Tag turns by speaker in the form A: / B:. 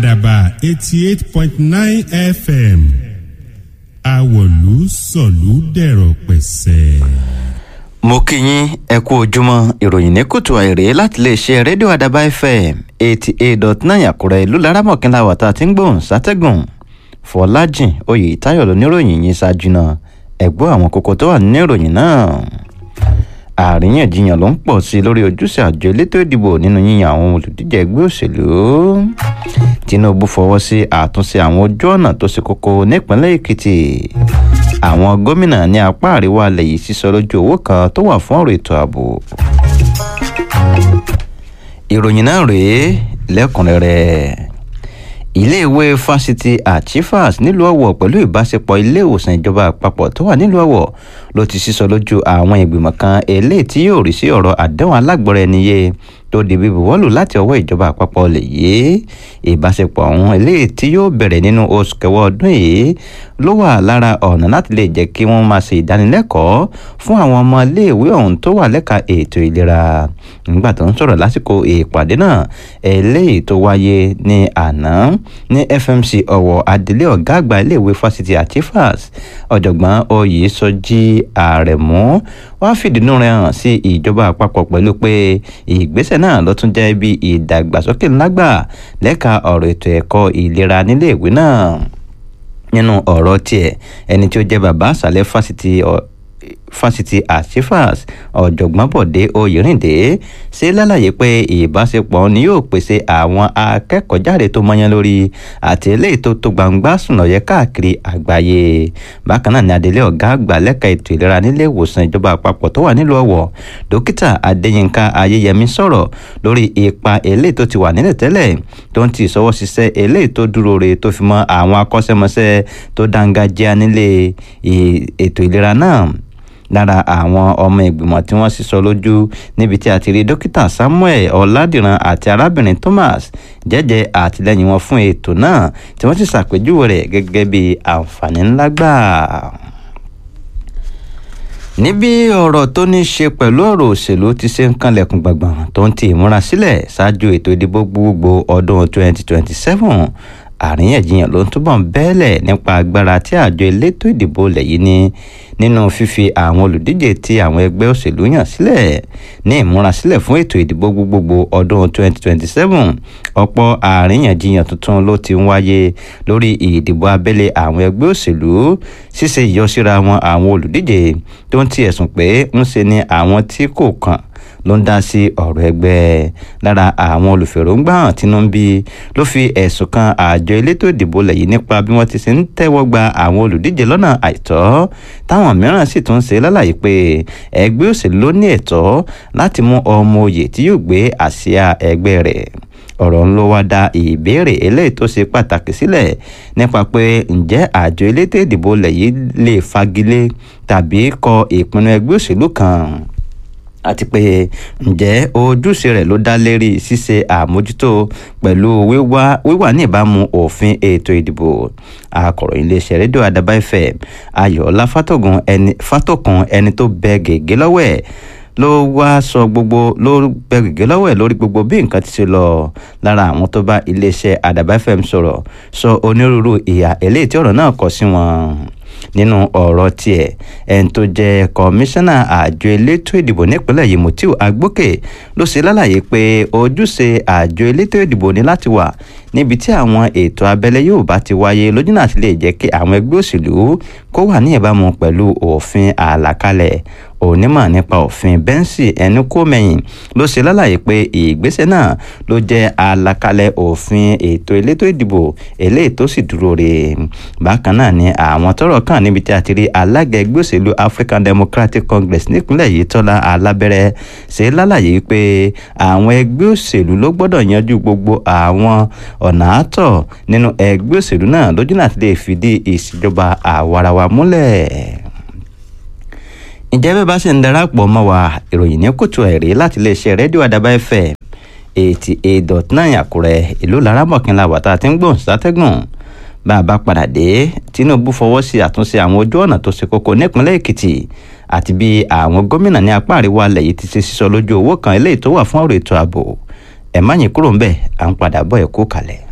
A: àdàbà eighty eight point nine fm àwọ̀lú sọ̀lú dẹ̀rọ̀ pẹ̀sẹ̀.
B: mo kí yín ẹ kú ojúmọ́ ìròyìn ní kùtù àìrè láti lè ṣe rédíò àdàbà fm eighty eight dot nine àkúrẹ́ ìlú laramọ̀kínlá wàtá tí ń gbóhùn sátẹ́gùn fọlájìn oyè táyọ̀ lóníròyìn yìí ṣáájú náà ẹ̀gbọ́n àwọn kókó tó wà nínú ìròyìn náà àríyànjiyàn ló ń pọ̀ sí i lórí ojúṣe àjọ elétò ìdìbò nínú yíyan àwọn olùdíje ẹgbẹ́ òṣèlú tinubu fọwọ́ sí àtúnṣe àwọn ojú ọ̀nà tó ṣe kókó nípínlẹ̀ èkìtì àwọn gómìnà ní apá àríwá alẹ́ yìí sísọ lójú owó kan tó wà fún ọ̀rọ̀ ètò ààbò ìròyìn náà rèé lẹ́kùnrẹ́rẹ́ iléèwé fásitì àchifas nílùú ọ̀wọ̀ pẹ̀lú ìbáṣepọ̀ iléèwòsàn ìjọba àpapọ̀ tó wà nílùú ọ̀wọ̀ ló ti sísọ lójú àwọn ìgbìmọ̀ kan eléyìí tí yóò rí sí ọ̀rọ̀ àdéhùn alágbọ̀rẹ́ ẹniyé tó di bíbu wọ́lù láti ọwọ́ ìjọba àpapọ̀ lè yé ìbáṣepọ̀ ọ̀hún eléyìí tí yóò bẹ̀rẹ̀ nínú oṣù kẹwàá ọdún yìí ló wà lára ọ̀nà láti lè jẹ́ kí wọ́n máa ṣe ìdánilẹ́kọ̀ọ́ fún àwọn ọmọ iléèwé ọ̀hún tó wà lẹ́ka ètò ìlera nígbà tó ń sọ̀rọ̀ lásìkò ìpàdé náà eléyìí tó wáyé ní àná ní fmc ọ̀wọ̀ adelé ọ̀gá àgbà iléèwé fásitì àtifas ọ̀jọ̀gbọ́n oyèsọjí àrẹ̀mú wá fìdínú rẹ̀ hàn sí ìjọba àpapọ̀ pẹ̀lú pé ìgbésẹ̀ náà ló tún jẹ́ bí ìdàgbàsókè ńlágbà lẹ́ka ọ̀rọ̀ ètò ẹ̀kọ́ ìlera níléèwé náà nínú ọ̀rọ̀ tiẹ̀ ẹni tí ó jẹ́ bàbá àṣàlẹ̀ fásitì fásitì àṣìfàs ọ̀jọ̀gbọ́n bọ̀dé oyèrìndé ṣe lálàyé pé ìbáṣepọ̀ ni yóò pèsè àwọn akẹ́kọ̀ọ́jáde tó mọ́yán lórí àti eléyìí tó tó gbangba sùnàyẹ káàkiri àgbáyé bákan náà ni adelé ọ̀gá àgbà lẹ́ka ètò ìlera nílé ìwòsàn ìjọba àpapọ̀ tó wà nílùú ọ̀wọ̀ dókítà adéyínká ayéyẹmí sọ̀rọ̀ lórí ipa eléyìí tó ti wà nílẹ̀ tẹ́lẹ̀ tó ń ti ìṣọwọ́ ṣiṣẹ́ eléyìí tó dúró re tó fi mọ́ àwọn akọ́ṣẹ́mọṣẹ́ tó dáńgájíá nílé ètò ìlera náà lára àwọn ọmọ ìgbìmọ̀ tí wọ́n sísọ lójú níbi tí a ti rí dókítà samuel ọ̀làdìran àti arábìnrin thomas jẹ́jẹ́ àtìlẹ́yìn wọn fún ètò náà tí wọ́n sì ṣàpèjúwe rẹ̀ gẹ́gẹ́ bí àǹfààní ńlá gbà níbi ọ̀rọ̀ tó ní ṣe pẹ̀lú ọ̀rọ̀ òṣèlú ti ṣe ń kanlẹ̀kùn gbàngbàn tó ń ti ìmúra sílẹ̀ ṣáájú ètò ìdìbò gbogbo ọdún 2027 àríyànjiyàn ló ń túbọ̀ ń bẹ́ẹ̀lẹ̀ nípa agbára tí àjọ elétò ìdìbò lẹ̀ yìí ní nínú fífi àwọn olùdíje tí àwọn ẹgbẹ́ òṣèlú yàn sílẹ̀ ní ìmúrasílẹ̀ fún ètò ìdìbò gbogbogbò ọdún 2027 ọ̀pọ̀ àríyànjiyàn tuntun ló ti ń wáyé lórí ìdìbò abẹ́lé àwọn ẹgbẹ́ òṣèlú ṣíṣe ìyọsíra wọn àwọn olùdíje tó ń ti ẹ̀sùn pé ń ṣe ni àwọn tí kò kàn ló ń dá sí ọ̀rọ̀ ẹgbẹ́ lára àwọn olùfèròǹgbà hàn tínú ń bí ló fi ẹ̀sùn kan àjọ elétò ìdìbò lẹ́yìn nípa bí wọ́n ti ṣe ń tẹ́wọ́ gba àwọn olùdíje lọ́nà àìtọ́ táwọn mìíràn sì tún ṣe lálàyé pé ẹgbẹ́ òṣèlú ló ní ẹ̀tọ́ láti mú ọmọ oyè tí yóò gbé àsíá ẹgbẹ́ rẹ̀ ọ̀rọ̀ ń ló wá dá ìbéèrè eléyìí tó ṣe pàtàkì sílẹ̀ nípa pé ǹjẹ́ àjọ elétò ìdìbò lẹ́yìn lè fagilé tàbí kọ ìpinnu ẹgbẹ́ òṣèlú kan àti pé ǹjẹ́ ojúṣe rẹ̀ ló dá lérí ṣíṣe àmójútó pẹ̀lú wíwà ní ìbámu òfin ètò ìdìbò akọ̀ròyìn iléeṣẹ́ rédíò àdàbà fm ayọ̀ọ́lá fátòkùn ẹni tó bẹ gègé lọ́wọ́ ẹ̀ ló wá sọ gbogbo ló bẹ gègé lọ́wọ́ ẹ̀ lórí gbogbo bí nǹkan ti ṣe lọ lára àwọn tó bá iléeṣẹ́ àdàbà fm sọ̀rọ̀ sọ onírúurú ìhà eléyìí tí ọ̀rọ̀ náà kọ sí wọn nínú ọ̀rọ̀ tiẹ̀ ẹni tó jẹ́ kọmíṣánná àjọ elétò ìdìbò nípínlẹ̀ yìí mutiu agbókè ló ṣe lálàyé pé ojúṣe àjọ elétò ìdìbò ní láti wà níbi tí àwọn ètò abẹ́lé yóò bá ti wáyé lójú náà ti lè jẹ́ kí àwọn ẹgbẹ́ òṣèlú kó wà ní ìbámu pẹ̀lú òfin àlàkalẹ̀ onímọ̀ nípa òfin bẹ́ńsì ẹnu kó mẹ́yìn ló ṣe lálàyé pé ìgbésẹ̀ náà ló jẹ́ àlàkalẹ̀ òfin ètò elétò ìdìbò eléyìí tó sì dúró re bákan náà ni àwọn tọrọ kàn níbi tí a ti rí alága ẹgbẹ́ òṣèlú african democratic congress nípínlẹ̀ yìí tọ́lá alábẹ́rẹ́ ṣe lálàyé pé àwọn ẹgbẹ́ òṣèlú ló gbọ́dọ̀ yanjú gbogbo àwọn ọ̀nà àtọ̀ nínú ẹgbẹ́ òṣèlú náà lójú náà ti lè fìdí ìṣèjọba àwarawa múlẹ̀ ǹjẹ́ bẹ́ẹ̀ bá ṣe ń darapọ̀ mọ́ wa ìròyìn ní kùtù ẹ̀rí láti iléeṣẹ́ rédíò àdàbà fm eighty eight dot nine àkúrẹ́ ìlú laramọ̀kínlá wàtá tí ń gbọ̀n sátẹ́gùn bá a bá padà dé tinubu fọwọ́ sí àtúnṣe àwọn ojú ọ̀nà tó ṣe kókó nípínlẹ̀ èkìtì àti bí àwọn gómìnà ní apá àríwá alẹ̀ yìí ti ṣe sísọ lójú owó kan eléyìí tó wà fún ọ̀rọ̀ ètò ààbò ẹ̀ má yín kúrò ń bẹ̀ à ń padà bọ̀ ẹ̀ kú kalẹ̀.